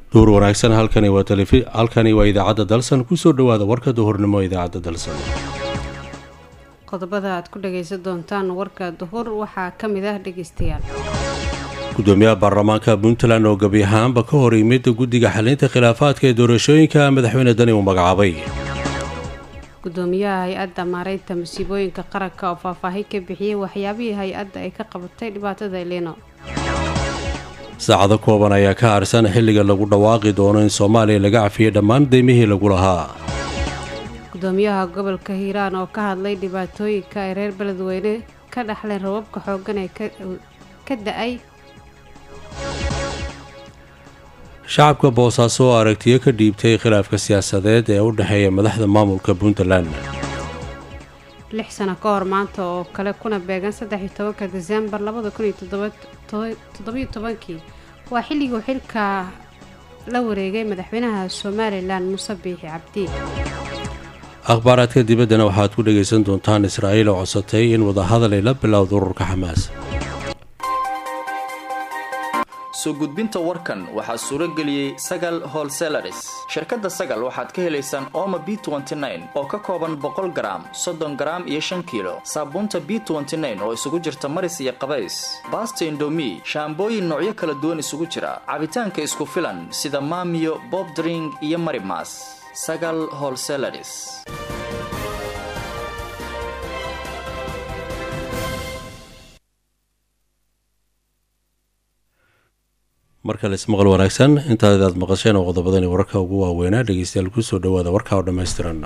duur wanaagsan halkani waa talefi halkani waa idaacadda dalsan kusoo dhowaada warka duhurnimo idaacadda dalsan qodobada aad ku dhagaysan doontaan warka duhur waxaa ka mid ah dhegaystayaal gudoomiyaha baarlamaanka puntland oo gebi ahaanba ka hor yimid guddiga xalinta khilaafaadka ee doorashooyinka madaxweyne dani uu magacaabay gudoomiyaha hay-adda maareynta masiibooyinka qaranka oo faahfaahin ka bixiyey waxyaabihii hay-adda ay ka qabatay dhibaatada elino saacado kooban ayaa ka harsan xilliga lagu dhawaaqi doono in soomaaliya laga cafiyey dhammaan deymihii lagu lahaa gudoomiyaha gobolka hiiraan oo ka hadlay dhibaatooyinka ay reer beledweyne ka dhaxleen rababka xooggan ee ka da-ay shacabka boosaaso oo aragtiyo ka dhiibtay khilaafka siyaasadeed ee u dhexeeya madaxda maamulka puntland lix sano ka hor maanta oo kale kuna beegan saddex iyo tobanka desembar labada kun iyo toddobiyo tobankii waa xilliguu xilka la wareegay madaxweynaha somalilan muuse biixi cabdi akhbaaraadka dibaddana waxaad ku dhagaysan doontaan israa'iil oo codsatay in wadahadal ay la bilowda ururka xamaas soo gudbinta warkan waxaa suuro geliyey sagal holselaris shirkadda sagal waxaad ka helaysaan ooma b oo ka kooban boqol garaam soddon garaam iyo shan kiilo saabuunta b oo isugu jirta maris iyo qabays baasta indomi shaambooyin noocyo kala duwan isugu jira cabitaanka isku filan sida maamiyo bobdring iyo marimas sagal holselaris markale ismaqal wanaagsan intaad aad maqasheen oo qodobadani wararka ugu waaweynaa dhegeystayaal kusoo dhawaada warka oo dhammaystiran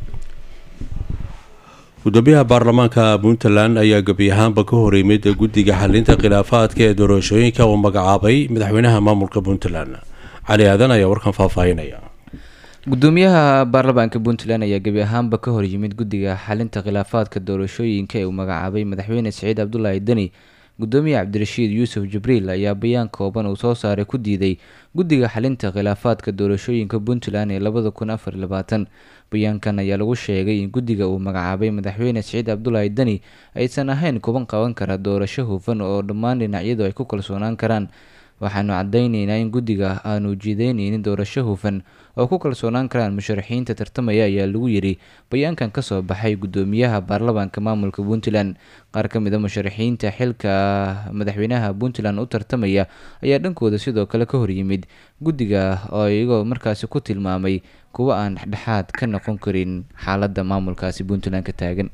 gudoomiyaha baarlamaanka puntland ayaa gebi ahaanba ka hor yimid guddiga xalinta khilaafaadka ee doorashooyinka uu magacaabay madaxweynaha maamulka puntland cali aadan ayaa warkan faahfaahinaya gudoomiyaha baarlamaanka puntland ayaa gebi ahaanba ka hor yimid guddiga xalinta khilaafaadka doorashooyinka ee uu magacaabay madaxweyne siciid cabdulaahi deni gudoomiye cabdirashiid yuusuf jibriil ayaa bayaan kooban uu soo saaray ku diiday guddiga xalinta khilaafaadka doorashooyinka puntland ee labada kun afar iyo labaatan bayaankan ayaa lagu sheegay in guddiga uu magacaabay madaxweyne siciid cabdulaahi deni aysan ahayn kuban qaban kara doorasho hufan oo dhammaan dhinacyadu ay ku kalsoonaan karaan waxaanu cadayneynaa in guddiga aanu jiideyneynin doorasho hufan oo ku kalsoonaan karaan musharaxiinta tartamaya ayaa lagu yiri bayaankan kasoo baxay gudoomiyaha baarlamaanka maamulka puntland qaar ka mid a musharaxiinta xilka madaxweynaha puntland u tartamaya ayaa dhankooda sidoo kale ka horyimid guddiga oo iyagoo markaasi ku tilmaamay kuwa aan dhexdhexaad ka noqon karin xaalada maamulkaasi puntland ka taagan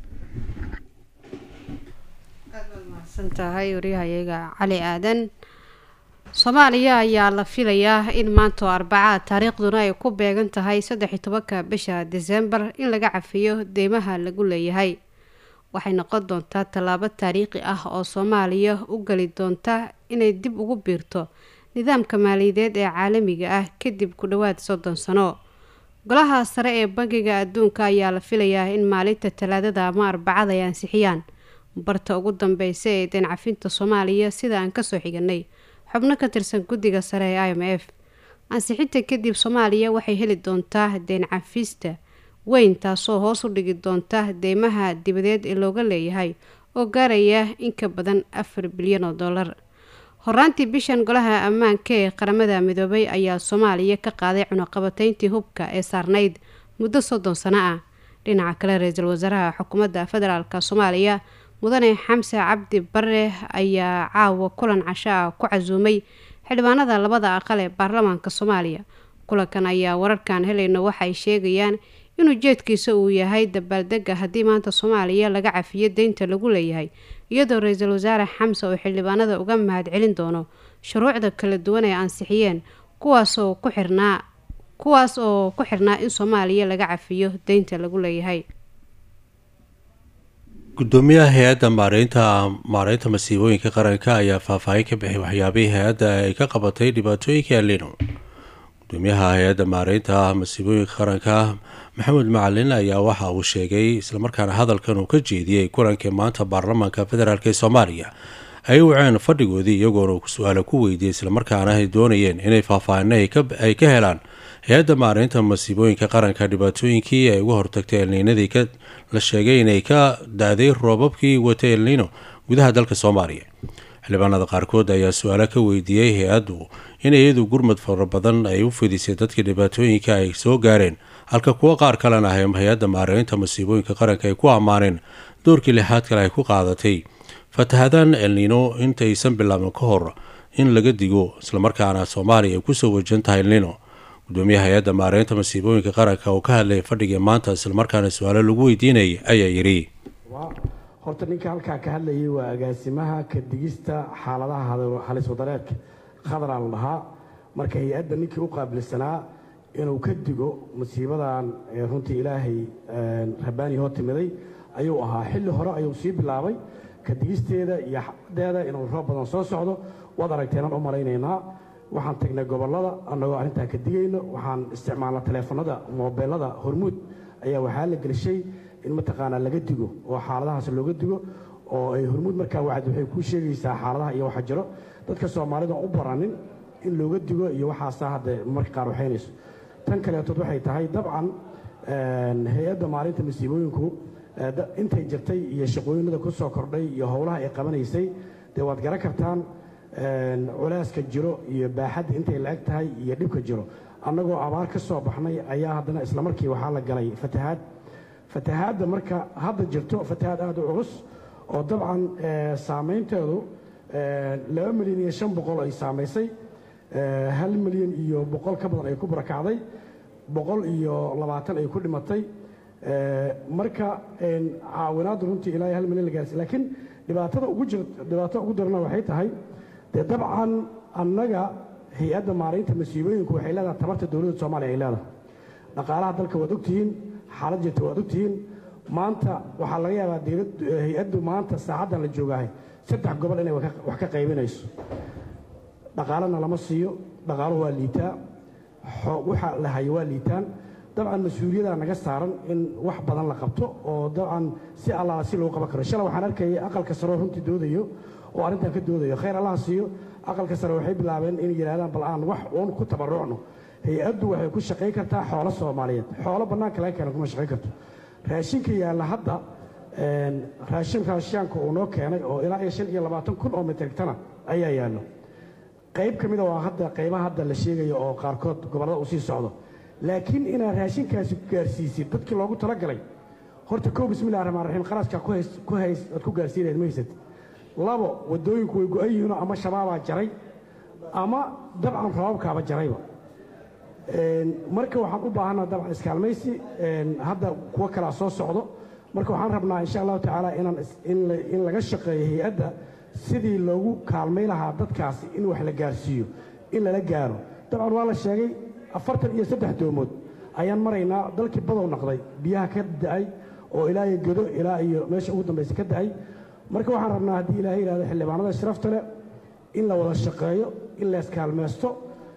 tahay waryahayaga cali aadan soomaaliya ayaa la filayaa in maanta oo arbacaa taariikhduna ay ku beegan tahay saddex iyo tobanka bisha desembar in laga cafiyo deymaha lagu leeyahay waxay noqon doontaa tallaabo taariikhi ah oo soomaaliya u geli doonta inay dib ugu biirto nidaamka maaliyadeed ee caalamiga ah kadib ku dhowaad soddon sano golaha sare ee bangiga adduunka ayaa la filayaa in maalinta talaadada ama arbacada ay ansixiyaan barta ugu dambeysa ee deen cafinta soomaaliya sida aan kasoo xiganay xubno ka tirsan guddiga sare ee i m f ansixinta kadib soomaaliya waxay heli doontaa deen cafista weyn taasoo hoos u dhigi doonta deymaha dibadeed ee looga leeyahay oo gaaraya in ka badan afar bilyan oo dollar horaantii bishan golaha ammaanka ee qaramada midoobay ayaa soomaaliya ka qaaday cunuqabateyntii hubka ee saarnayd muddo soddon sano ah dhinaca kale ra-iisul wasaaraha xukuumadda federaalk soomaaliya mudane xamse cabdi bare ayaa caawa kulan casho ah ku casuumay xildhibaanada labada aqal ee baarlamaanka soomaaliya kulankan ayaa wararkan helayno waxay sheegayaan in ujeedkiisa uu yahay dabaaldega haddii maanta soomaaliya laga cafiyo deynta lagu leeyahay iyadoo ra-iisul wasaare xamse oo xildhibaanada uga mahad celin doono shuruucda kala duwan ay ansixiyeen kuwaasoo ku xirnaa kuwaas oo ku xirnaa in soomaaliya laga cafiyo deynta lagu leeyahay gudoomiyaha hay-adda maareynta maareynta masiibooyinka qaranka ayaa faahfaahin ka bixiyay waxyaabihii hay-adda ay ka qabatay dhibaatooyinka alino gudoomiyaha hay-adda maareynta masiibooyinka qaranka maxamed macalin ayaa waxa uu sheegay islamarkaana hadalkan uu ka jeediyey kulankii maanta baarlamaanka federaalk ee soomaaliya ay waceen fadhigoodii iyagoona su-aala ku weydiiyey islamarkaana ay doonayeen inay faahfaahino ay ka helaan hay-adda maareynta masiibooyinka qaranka dhibaatooyinkii ay uga hortagtay elniinadii la sheegay inay ka da-day roobabkii watay elnino gudaha dalka soomaaliya xildhibaanada qaarkood ayaa su-aalo ka weydiiyey hay-addu in iyadu gurmud fara badan ay u fidisay dadkii dhibaatooyinka ay soo gaareen halka kuwo qaar kalena ah hay-adda maareynta masiibooyinka qaranka ay ku ammaaneen doorkii lixaad kale ay ku qaadatay fatahaadaan elnino intaysan bilaabin ka hor in laga digo islamarkaana soomaaliya ay kusoo wajan tahay elnino gudoomiyaha hay-adda maareynta masiibooyinka qaranka oo ka hadlayay fadhigii maanta islamarkaana su-aalo lagu weydiinayay ayaa yidhi horta ninka halkaa ka hadlayay waa agaasimaha ka digista xaaladaha halis wadareedka khadraa la dhahaa marka hay-adda ninkii u qaabilsanaa inuu ka digo masiibadan runtii ilaahay rabbaani hoo timiday ayuu ahaa xilli hore ayuu sii bilaabay ka digisteeda iyo xadeeda inuu roob badan soo socdo waad aragteenaan u malaynaynaa waxaan tagnay gobollada annagoo arrintaa ka digayno waxaan isticmaalna taleefanada moobeelada hormuud ayaa waxaa la gelishay in mataqaanaa laga digo oo xaaladahaas looga digo oo ay hormuud markaa wacdi waxay kuu sheegaysaa xaaladaha iyo waxa jiro dadka soomaalida u baranin in looga digo iyo waxaasaa hadda marka qaar waxaynayso tan kaleetood waxay tahay dabcan hay-adda maalinta masiibooyinku intay jirtay iyo shaqooyinada ku soo kordhay iyo howlaha ay qabanaysay dee waad garan kartaan culaaska jiro iyo baaxadda intay la eg tahay iyo dhibka jiro annagoo abaar ka soo baxnay ayaa haddana islamarkii waxaa la galay fatahaad fatahaadda marka hadda jirto fatahaad aada u culus oo dabcan saamaynteedu laba milyan iyo shan boqol ay saamaysay hal milyan iyo boqol ka badan ay ku barakacday boqol iyo labaatan ay ku dhimatay marka caawinaaddu runtii ilaa hal milyan la gaarsiy laakiin dhibaatada ugu jir dhibaatada ugu darana waxay tahay dee dabcan annaga hay-adda maaraynta masiibooyinku waxay leedahay tabarta dowladda soomaaliya ay leedahay dhaqaalaha dalka waad ogtihiin xaalad jirta waad ogtihiin maanta waxaa laga yaabaa hay-addu maanta saacaddan la joogahay saddex gobol inay wax ka qaybinayso dhaqaalana lama siiyo dhaqaaluhu waa liitaa waxa la hayo waa liitaan dabcan mas-uuliyadaa naga saaran in wax badan la qabto oo dabcan si allaala si loogu qaban karo shalay waxaan arkayay aqalka saroo runtii doodayo oo arrintan ka doodayo khayr allaha siiyo aqalka sare waxay bilaabeen inay yidhahdaan bal aan wax uun ku tabarucno hay-addu waxay ku shaqayn kartaa xoolo soomaaliyeed xoolo bannaanka laga keena kuma shaqayn karto raashinka yaalla hadda raashin raashiyaanka uu noo keenay oo ilaa iyo shan iyo labaatan kun oo metrigtana ayaa yaallo qayb ka mida waa hadda qaybaha hadda la sheegayo oo qaarkood gobollada uu sii socdo laakiin inaad raashinkaasi gaarsiisid dadkii loogu talagalay horta kow bismillahi raxmaan raxiim qaraskaa ku hays aad ku gaarsiinayd ma haysad labo waddooyinku way go-an yihiinoo ama shabaabaa jaray ama dabcan roobabkaaba jarayba marka waxaan u baahanaa dabcan iskaalmaysi hadda kuwo kalaa soo socdo marka waxaan rabnaa insha allahu tacaala inaan in laga shaqeeyo hay-adda sidii loogu kaalmay lahaa dadkaasi in wax la gaarsiiyo in lala gaaro dabcan waa la sheegay afartan iyo saddex doomood ayaan maraynaa dalkii badow naqday biyaha ka da'ay oo ilaa iyo godo ilaa iyo meesha ugu dambaysa ka da'ay marka waxaan rabnaa haddii ilaahay yidhahdo xildhibaanada sharafta leh in la wada shaqeeyo in la iskaalmaysto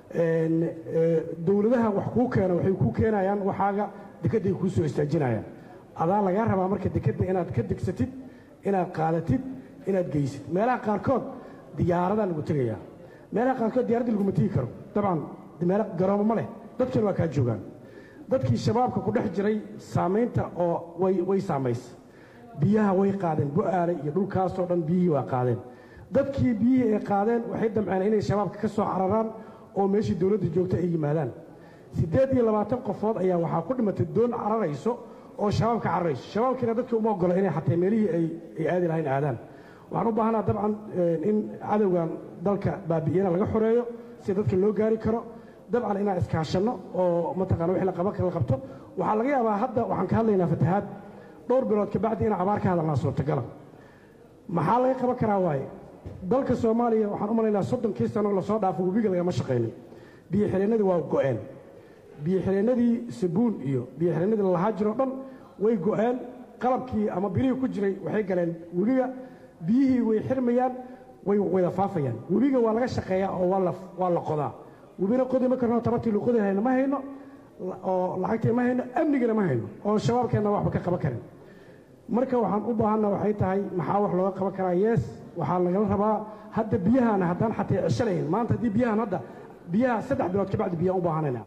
dowladaha wax kuu keena waxay kuu keenayaan waxaaga dekedday kuu soo istaajinayaan adaa lagaa rabaa marka dekedda inaad ka degsatid inaad qaadatid inaad geysid meelaha qaarkood diyaaradaa lagu tegayaa meelaha qaarkood diyaaradda laguma tegi karo dabcan meel garoomo ma leh dadkiina waa kaa joogaan dadkii shabaabka ku dhex jiray saamaynta oo way saamaysa biyaha way qaadeen bu'aale iyo dhulkaasoo dhan biyihii waa qaadeen dadkii biyihii ay qaadeen waxay damceen inay shabaabka ka soo cararaan oo meeshii dowladda joogta ay yimaadaan siddeed iyo labaatan qofood ayaa waxaa ku dhimatay doon cararayso oo shabaabka cararayso shabaabkiina dadkii uma ogola inay xatay meelihii ay aadi lahayn aadaan waxaan u baahanaa dabcan in cadowgan dalka baabi'iyana laga xoreeyo si dadka loo gaari karo dabcan inaan iskaashanno oo mataqana wixii la qaban kara la qabto waxaa laga yaabaa hadda waxaan ka hadlaynaa fatahaad dhowr bilood kabacdi inaan abaar ka hadalnaa suurtagala maxaa laga qaban karaa waaye dalka soomaaliya waxaan u malaynaa soddonkii sano lasoo dhaafo webiga lagama shaqaynin biyo xireennadii waa go'een biyo xireennadii sabuun iyo biyo xireennadii lalahaa jiroo dhan way go'een qalabkii ama birihii ku jiray waxay galeen webiga biyihii way xirmayaan way wada faafayaan webiga waa laga shaqeeyaa oo waa la qodaa webina qodi ma karno tabartii lu qodi lahayna ma hayno oo lacagtii ma hayno amnigana ma hayno oo shabaabkeenna waxba ka qaban karin marka waxaan u baahanna waxay tahay maxaa wax looga qaban karaa yees waxaa lagala rabaa hadda biyahaana haddaan xatay cisho lahayn maanta haddii biyahan hadda biyaha saddex bilood kabacdi biyaan u baahanayna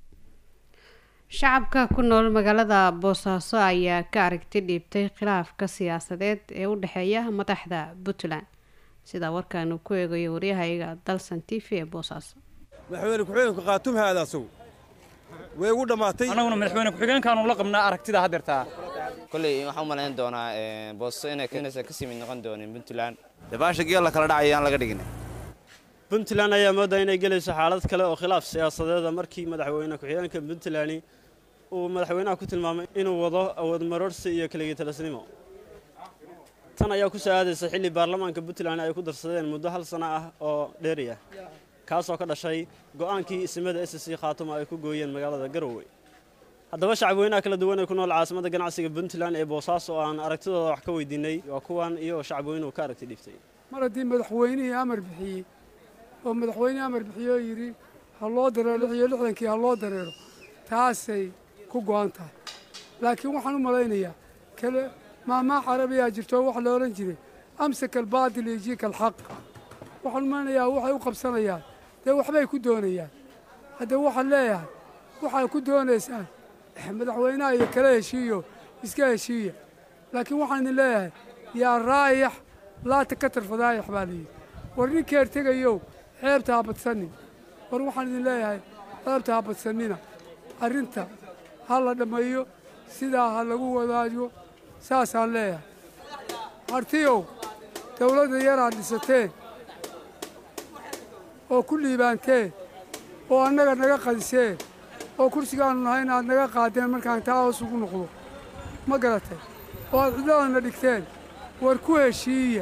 shacabka ku nool magaalada boosaaso ayaa ka aragti dhiibtay khilaafka siyaasadeed ee u dhexeeya madaxda puntland sidaa warkaanu ku eegayo waryahayaga dalsan t v ee boosaaso madaxweyne ku-xigeenku qaatum haada asagu way ugu dhammaatay annaguna madaxweyne ku-xigeenkaanu la qabnaa aragtida haddeertaa kolley waxaan u malayn doonaa boosto inay inaysan kasii mid noqon doonin puntland dabaasha geel la kala dhacaya aan laga dhigin puntland ayaa moodaa inay gelayso xaalad kale oo khilaaf siyaasadeeda markii madaxweyne ku-xigeenka puntland uu madaxweynaha ku tilmaamay inuu wado awood maroorsi iyo keligii talasnimo tan ayaa ku soo aadaysa xilli baarlamaanka puntland ay ku darsadeen muddo hal sano ah oo dheeri ah kaasoo ka dhashay go'aankii ismada s c khaatuma ay ku gooyeen magaalada garowe haddaba shacabweynaha kala duwan ee ku nool caasimada ganacsiga puntland ee boosaaso oo aan aragtidooda wax ka weydiinay waa kuwan iyagoo shacabweynuhu ka aragti dhiibtay mar haddii madaxweynihii amar bixiyey oo madaxweynihii amar bixiyey oo yidhi ha loo dareero lix iyo lixdankii ha loo dareero taasay ku go'an tahay laakiin waxaan u malaynayaa kale maahmaa carabiyaa jirto wax la odhan jiray amsaka albaatil yejika alxaq waxaan u malaynayaa waxay u qabsanayaan dee waxbay ku doonayaan haddee waxaan leeyahay waxaad ku doonaysaan madaxweynaha iyo kala heshiiyo iska heshiiya laakiin waxaan idin leeyahay yaa raayax laata ka tarfadaayax baa layidhi war ninkeer tegayow ceebta ha badsanin war waxaan idin leeyahay ceebta ha badsanina arrinta ha la dhammeeyo sidaa ha lagu wadaajo saasaan leeyahay hartiyow dawladda yaraad dhisateen oo ku liibaanteen oo annaga naga qadiseen oo kursigaannu nahay inaad naga qaadeen markaan taa hoos ugu noqdo ma garatay oo aad cidladana dhigteen war ku heshiiya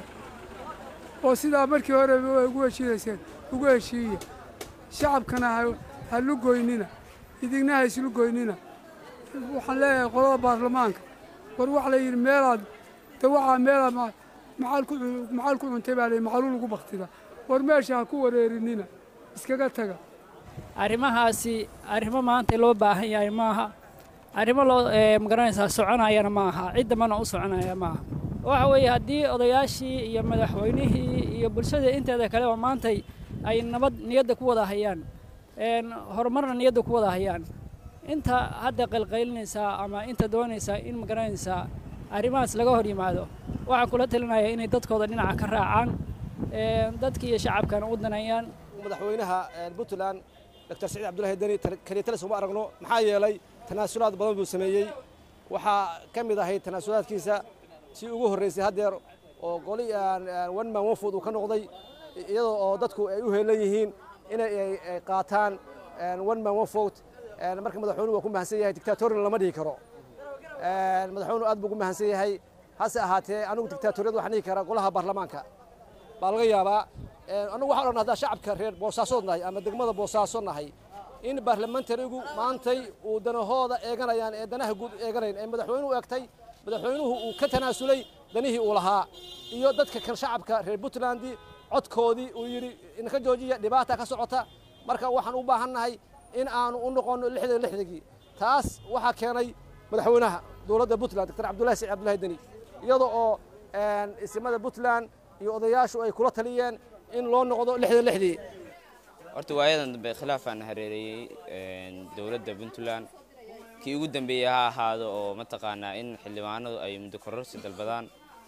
oo sidaa markii hore ugu heshiinayseen ugu heshiiya shacabkana ha lugoynina idinna ha islugoynina waxaan leeyahay qolada baarlamaanka war waxa la yidhi meelaad dawacaa meelaad maxaal ku cuntay baa layidhi maxaluul ugu baktida war meesha ha ku wareerinina iskaga taga arrimahaasi arrimo maanta loo baahan yahay maaha arrimo loo magaranaysaa soconayana ma aha ciddamana u soconaya maaha waxa weeye haddii odayaashii iyo madaxweynihii iyo bulshada inteeda kale oo maantay ay nabad niyadda ku wada hayaan horumarna niyadda ku wada hayaan inta hadda qalqaylinaysaa ama inta doonaysaa in magaranaysaa arrimahaas laga hor yimaado waxaan kula talinaya inay dadkooda dhinaca ka raacaan dadki iyo shacabkana u danayaan madaxweynaha puntland doctor saciid cabdullahi deni kaliyatalis uma aragno maxaa yeelay tanaasulaad badan buu sameeyey waxaa ka mid ahayd tanaasulaadkiisa tii ugu horraysay haddeer oo goli one man one food uu ka noqday iyadoo oo dadku ay u heelan yihiin inay qaataan one man one food marka madaxweynuhu waa ku mahadsan yahay dictatorina lama dhihi karo madaxweynuhu aad buu ugu mahadsan yahay hase ahaatee anigu dictatoriyad waxaan dhihi karaa golaha baarlamaanka baa laga yaabaa annagu waxaan odhan haddaa shacabka reer boosaasood nahay ama degmada boosaaso nahay in baarlamentarigu maantay uu danahooda eeganayaan ee danaha guud eeganayn ee madaxweynuhu eegtay madaxweynuhu uu ka tanaasulay danihii uu lahaa iyo dadka kan shacabka reer puntland codkoodii uu yidhi inaka joojiya dhibaata ka socota marka waxaan u baahannahay in aanu u noqonno lixdan lixdagii taas waxaa keenay madaxweynaha dowladda puntland doctor cabdullahi saciid cabdullahi deni iyada oo isimada puntland iyo odayaashu ay kula taliyeen in loo noqdo lixdan lixdii horta waayadan dambe khilaafaan hareereeyey dowladda puntland kii ugu dambeeyey ha ahaado oo mataqaanaa in xildhibaanadu ay muddo kororsi dalbadaan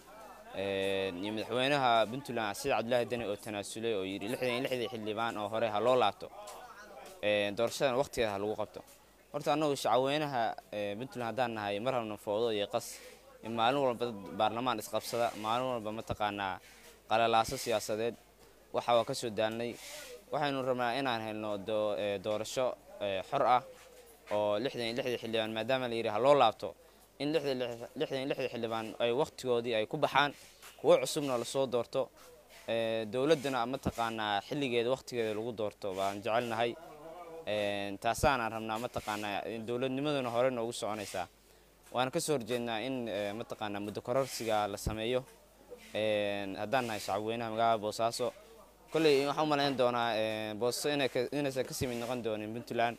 iyo madaxweynaha puntland sida cabdullaahi deni oo tanaasulay oo yidhi lixdan iyo lixdii xildhibaan oo hore ha loo laabto doorashadan waqtigeeda ha lagu qabto horta annagu shacabweynaha puntland haddaan nahay mar habna foodo iyo qas in maalin walba dad baarlamaan isqabsada maalin walba mataqaanaa qalalaaso siyaasadeed waxa waa ka soo daalnay waxaynu rabnaa inaan helno doorasho xor ah oo lixdan iyo lixdii xildhibaan maadaama la yidhi ha loo laabto in lixdan iyo lixdii xildhibaan ay waqtigoodii ay ku baxaan kuwo cusubna lasoo doorto dowladdana mataqaanaa xilligeeda waqtigeeda lagu doorto baan jecelnahay taasaanaan rabnaa mataqaanaa dowladnimaduna hore noogu soconaysaa waan ka soo horjeednaa in mataqaanaa muddo kororsiga la sameeyo haddaan nahay shacabweynaha magaalada boosaaso kolley waxaan u malayn doonaa booso inaysan kasii mid noqon doonin puntland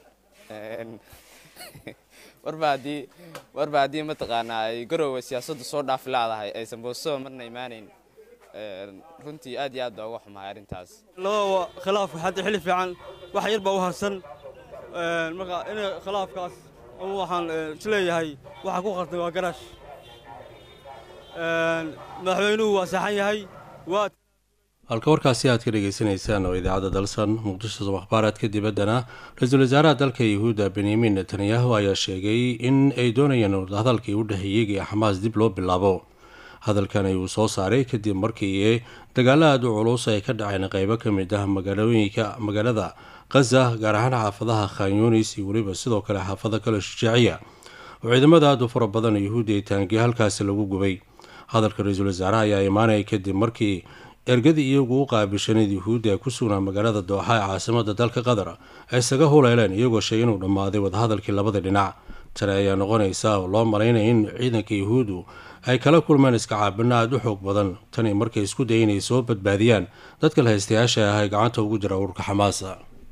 warba haddii warba haddii mataqaanaa ay garoowe siyaasaddu soo dhaafi laadahay aysan boosoo marna imaanayn runtii aad iyo aad baa uga xumahay arrintaas labadaba khilaafka hadda xilli fiican wax yar baa u harsan marka in khilaafkaas ama waxaan isleeyahay waxa ku qartay waa garaash madaxweynuhu waa saxan yahay waa halka warkaasi aad ka dhagaysanaysaan oo idaacadda dalsan muqdisho akhbaaraadka dibaddana ra-iisul wasaaraha dalka yahuudda benyamin netanyahu ayaa sheegay in ay doonayaan hadalkii u dhexeeyey ee xamaas dib loo bilaabo hadalkan ayuu soo saaray kadib markii dagaalo aada u culus ay ka dhaceen qeybo ka mid ah magaalooyinka magaalada khaza gaar ahaan xaafadaha khanyunis iyo weliba sidoo kale xaafado kale shujaaciya oo ciidamada aada u fara badan yahuudda ay taangiye halkaasi lagu gubay hadalka ra-iisul wasaaraha ayaa imaanaya kadib markii ergadii iyagu u qaabishaneed yuhuudda ee ku sugnaa magaalada dooxa ee caasimada dalka qatar ay isaga huleeleen iyagoo sheegay inuu dhammaaday wadahadalkii labada dhinac tani ayaa noqonaysa oo loo malaynaya in ciidanka yuhuuddu ay kala kulmeen iska caabino aada u xoog badan tani markay isku daya inay soo badbaadiyaan dadka lahaystayaasha ah ee gacanta ugu jira ururka xamaasa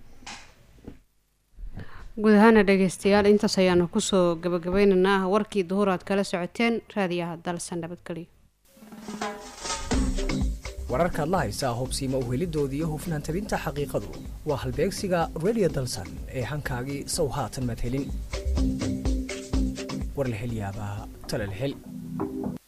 guud ahaana dhegeystayaal intaas ayaanu kusoo gabagabeynaynaa warkii duhur aad kala socoteen raadiyaha dalsan nabadgelyo wararkaad la haysaa hubsiima uhelidooda iyo hufnaan tabinta xaqiiqadu waa halbeegsiga redio dalsan ee hankaagii sow haatan madhelin war la hel yaabaa talal hel